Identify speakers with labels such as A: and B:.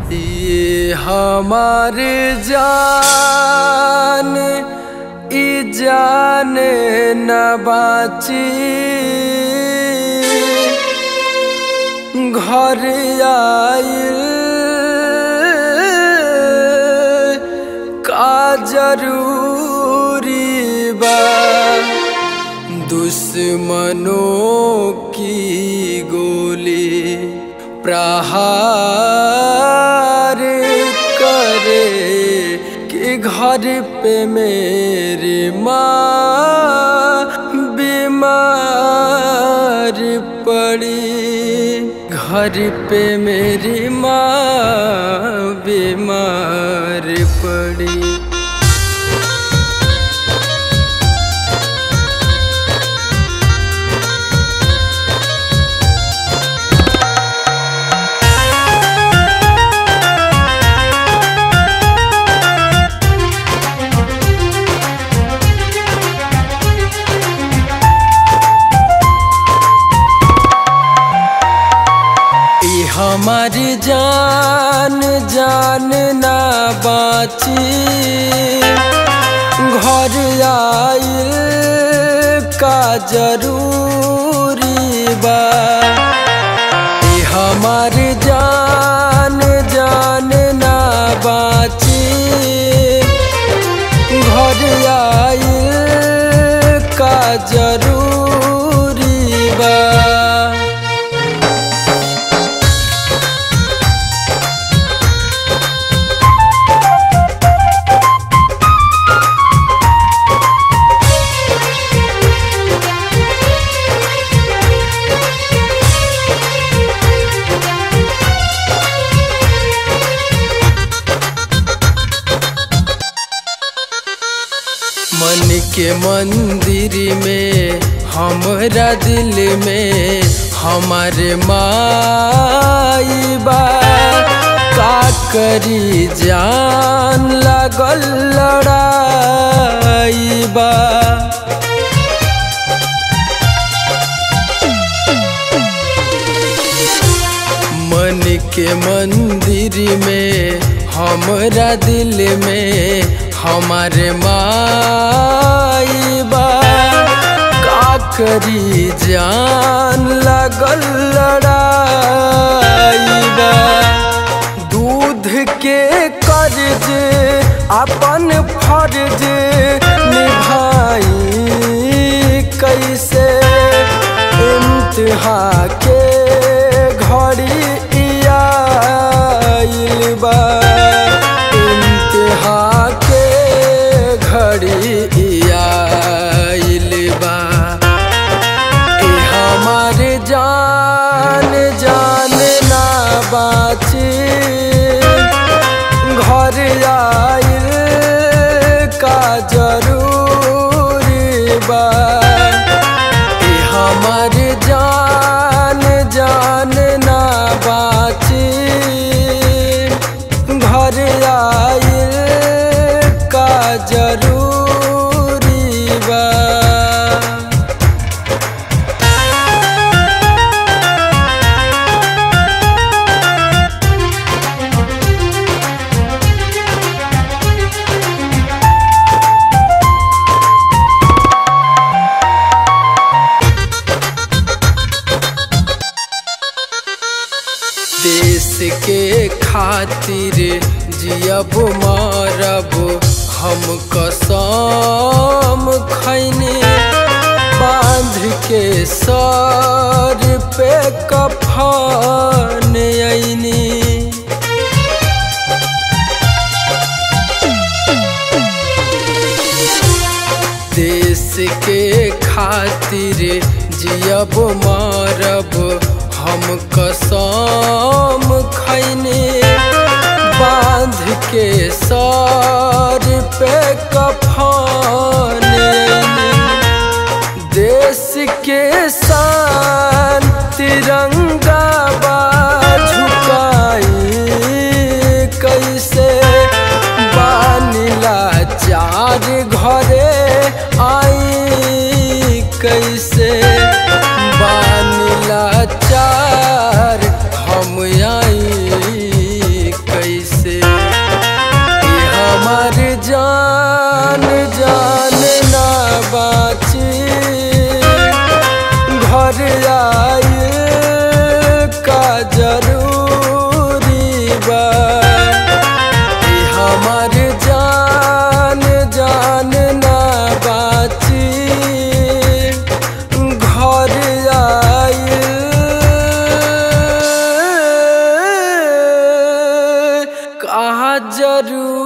A: ये हमारे जान ई जान न बाची घर आइल का जरूरी बा दुश्मनों की गोली प्रहार करे कि घर पे मेरी माँ बीमार पड़ी घर पे मेरी माँ बीमार पड़ी ई हमारी जान जान ना बाची घर आइल का जरूरी बा ई हमारी जान जान ना बाची घर आइल का जरूरी बा मन के मंदिर में हमरा दिल में हमारे माई बा का करी जान लगल लड़ाई बा मन के मंदिर में हमरा दिल में हमारे माई बा का करी जान लगल लड़ाई बा दूध के कर्ज अपन फर्ज निभाई कैसे इम्तिहा के घड़ी आइल बा इम्तिहा के घड़ी आइल बा ए हमार जान जान ना बाची घर आइल का जरूरी बा ए हमार जान जान ना बाची घर आइल का जरूरी बा देश के खातिर जियब मरब हम कसम खैनी बांध के सर पे कफन ऐनी देश के खातिर जियब मरब हम कसम खैने बांध के सर पे कफन देश के शान तिरंगा बा झुकाई कैसे बानिला चार घरे आई कैसे बा जरूर